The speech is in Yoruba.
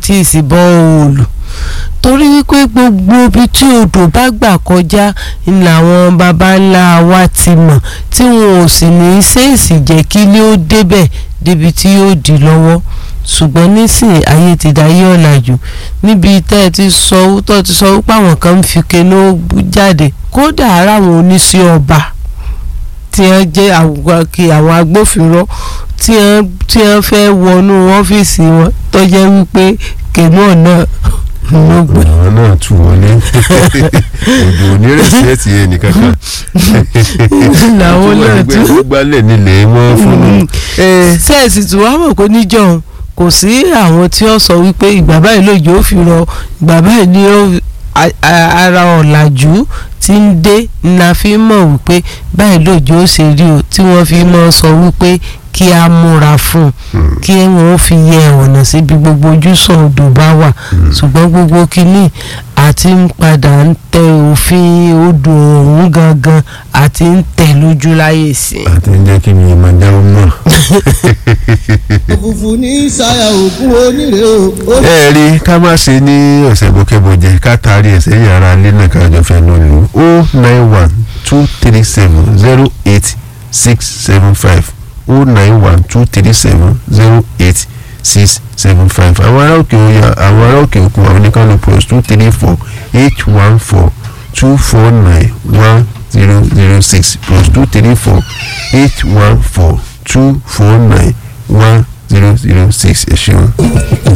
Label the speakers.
Speaker 1: tí ì sí bọ́ọ̀lù torí wípé gbogbo ibi tí odò bá gbà kọjá ni làwọn baba ńlá wa ti mọ̀ tí wọn ò sì ní í ṣèèṣì jẹ́ kí ilé ó débẹ̀ débi tí yóò di lọ́wọ́ ṣùgbọ́n nísìnyí ayé ti dayé ọ̀làjú níbi tẹ́ ẹ ti sọ tó ti sọ wípé àwọn kan ń fi kenú jáde kódà ara àwọn oníṣẹ́ ọba tí wọ́n jẹ́ àwọn agbófinró tí wọ́n fẹ́ wọnú ọ́fíìsì wọn tó jẹ́ wípé kenú ọ̀nà ló gbé.
Speaker 2: àwọn náà tù wọlé òjò onírẹ̀sẹ̀tì ẹnìkankan
Speaker 1: làwọn náà tún
Speaker 2: gbálẹ̀ nílẹ̀ mọ́ fún un.
Speaker 1: sẹ́ẹ̀sì tí wàá mọ̀ pé níjọ́ kò sí àwọn tí ó sọ wípé ìgbà báyìí lòjò ó fi rọ ìgbà báyìí ni ara ọ̀làjú tí ń dé la fi mọ̀ wípé báyìí lòjò ó ṣe rí o tí wọ́n fi mọ̀ sọ wípé kí a múra fún un kí wọn fi yẹ ọ̀nà síbi gbogbo ojúsàn odò bá wà ṣùgbọ́n gbogbo kínní àti ń padà ń tẹ òfin odò ọ̀hún gangan àti ń tẹ̀ lójú láyè sí i.
Speaker 2: àti ń jẹ́ kí mi máa dáwọ́ mọ́.
Speaker 3: òfùfù ní ṣayà òkú onírè o.
Speaker 2: ẹ rí ká má ṣe ní ọ̀sẹ̀ bókẹ́bọ̀jẹ̀ ká taari ẹ̀sẹ̀ yàrá ilé náà kájọ fẹ́ ló lò ó nine one two three seven zero eight six seven five o nine one two three seven zero eight six seven five àwọn ará òkè òyà àwọn ará òkè òkun àwọn oníkànnì plus two three four eight one four two four nine one zero zero six plus two three four eight one four two four nine one zero zero six ẹ ṣeun.